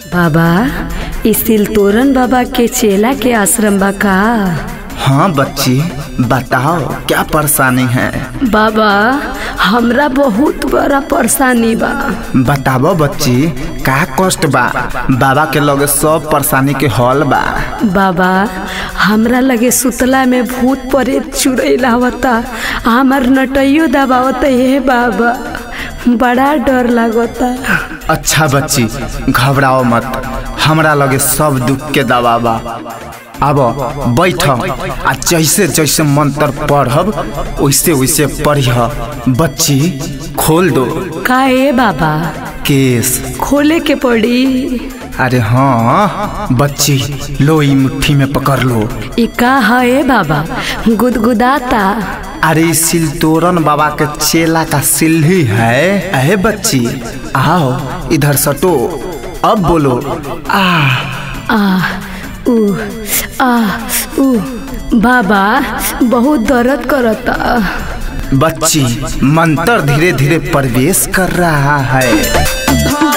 बाबा ई सिलतोरन बाबा के चेला के आश्रम बा का हाँ बच्ची बताओ क्या परेशानी है बाबा हमरा बहुत बड़ा परेशानी बा बताबो बच्ची का कष्ट बा बाबा के लगे सब परेशानी के हल बा बाबा हमरा लगे सुतला में भूत प्रेत चुड़ैल आवता हमार नटैयो दबावता हे बाबा बड़ा डर लागता अच्छा बच्ची घबराओ मत हमरा लगे सब दुख के दवा बा अब बैठ आ जैसे जैसे मंत्र पढ़ब वैसे वैसे पढ़िह बच्ची खोल दो का ए बाबा केस खोले के पड़ी अरे हाँ बच्ची लो ई मुट्ठी में पकड़ लो ई का है ए बाबा गुदगुदाता अरे ई सिलतोरन बाबा के चेला का सिल्ही है अहे बच्ची आओ इधर सटो अब बोलो आ आ उ आ उ बाबा बहुत दर्द करता बच्ची मंत्र धीरे धीरे प्रवेश कर रहा है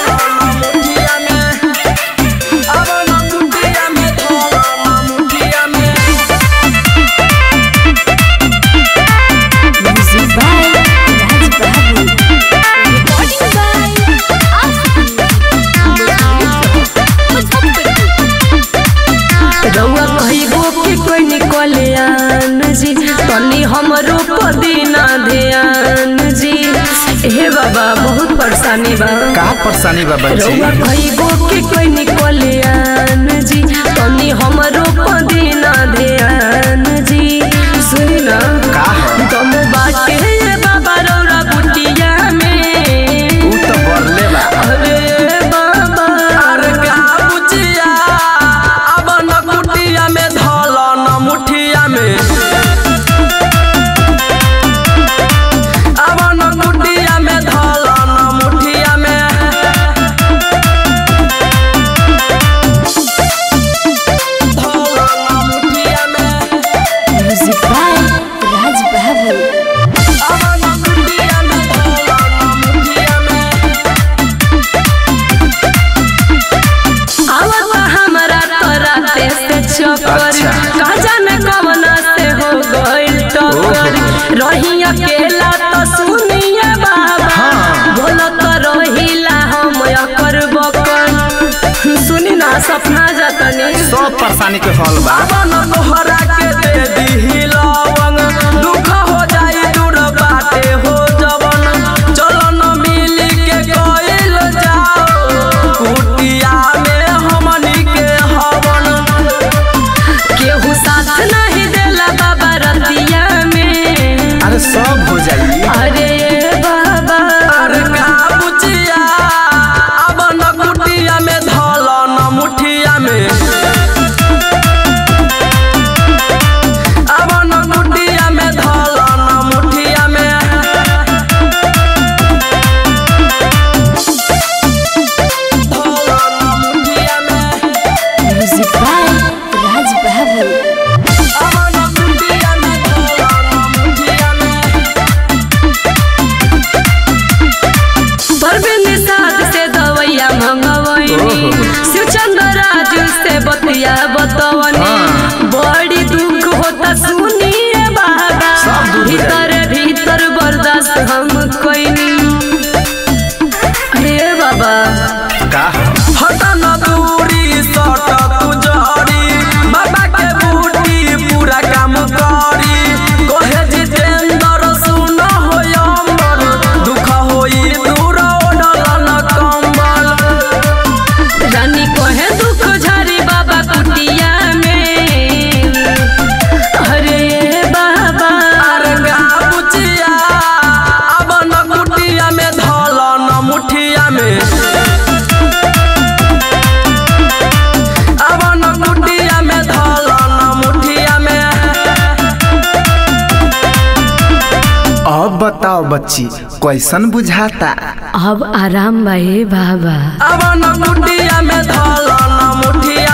रउआ कहिगो कि कोई निकले आन जी तनी हमरो पदीना ध्यान जी हे बाबा बहुत परेशानी बा का परेशानी बा बच्ची रउआ कहिगो कि कोई निकले आन जी तनी हमरो पदीना ध्यान जी सुनी ना का है? तुम बाटे रे बाबा रउरा बुटिया में ऊ तो बरले बा अरे बाबा अरे का बुचिया अब न कुटिया में धल न मुठिया में अब न कुटिया में धल न मुठिया में धल न मुठिया में म्यूजिक बाय राज बहादुर अब न कुटिया में धल न मुठिया में आवता हमरा तोराते से चक्कर अच्छा। का जाने कवना से हो गइल टक्कर रही अकेला तो सुनिए बाबा हाँ। बोलो तो रहिला हम अकर बकर सुनी ना सपना जतनी सब परेशानी के हल बा अपन तोहरा के दे दिही लवंग दुख हो जाई दूर बाटे हो जवन चलो न मिल के गइल जाओ कुटिया में हमनी के हवन केहू साथ नहीं देला बाबा रतिया में अरे सब हो जाई अरे बाबा अरे का बुचिया अब न कुटिया में धल न मुठिया में अब न कुटिया में धल न मुठिया में धल न मुठिया में म्यूजिक बाय राज बहादुर अब न कुटिया में धल न मुठिया में परवीन साथ से दवैया मंगवैनी शिवचंद्र राजू से बतिया बतवनी बड़ी दुख होता सुनिए बाबा सब दुख भीतर भीतर बर्दाश्त हम कोइनी हे बाबा का है? हटा न दूरी सट तू जड़ी बाबा के बूटी पूरा काम करी कहे जितेंद्र सुन हो अमर दुख होई दूर ओढ़ल न कंबल रानी कहे दुख झारी बाबा कुटिया में अरे बाबा अरे गा बुचिया अब न कुटिया में धल न मुठिया में अब न कुटिया में धल न मुठिया में अब बताओ बच्ची कैसन बुझाता अब आराम बा हे बाबा अब न कुटिया में धल न मुठिया